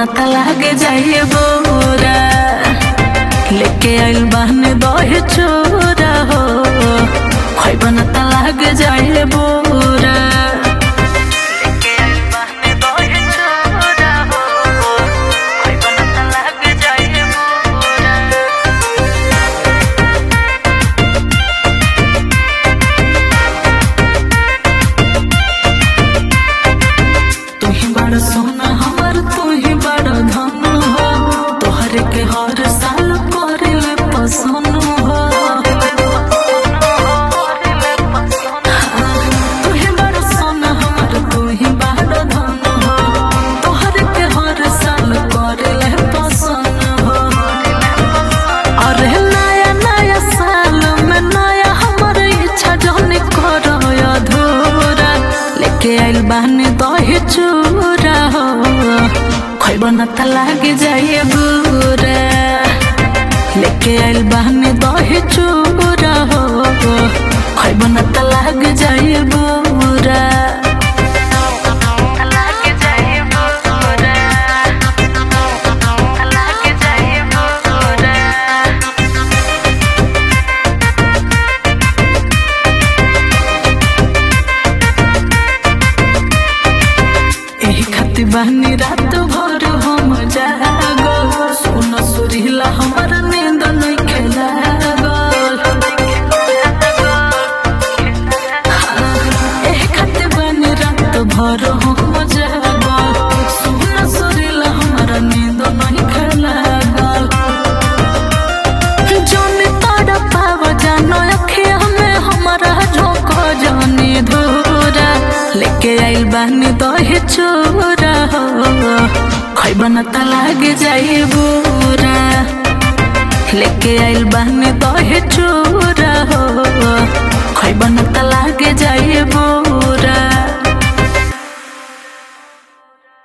न त लागे जाइए बोरा लेके आइल बहने दहे चोरा हो खैब न त लागे जाइए बोरा लेके आइल बहने दहे चोरा हो खैब न त लागे जाइए बोरा तू ही बड़ सोना हमर तू ही बड़ धन हो तोहर के हर साल करे ले पसंद हो तू ही बड़ सोना हमर तू ही बड़ धन हो तोहर के हर साल करे ले पसंद हो अरे नया नया साल में नया हमर इच्छा जौन करो अधूरा लेके आइल बहने दहे चूरा हो खैब न त लागे जाइए बुरा लेके आइल बहने दहे चूरा हो खैब न त लागे जाइए बुरा लागे जाइए बुरा लागे जाइए बुरा एही खातिर बहनी रात भर हम जागो सोना सुरीला हमर नींद नहीं खेलागल एही खातिर बहनी रात भर हम जागो सोना सुरीला हमर नींद नहीं खेलागल जोनी तोड़ पाव जानो अखिया में हमारा झोंको जानी धूरा लेके आइल बानी दहे चोरा हो खैब न त लागे जाई बुरा लेके आइल बानी दहे चोरा हो खैब न त लागे जाई बुरा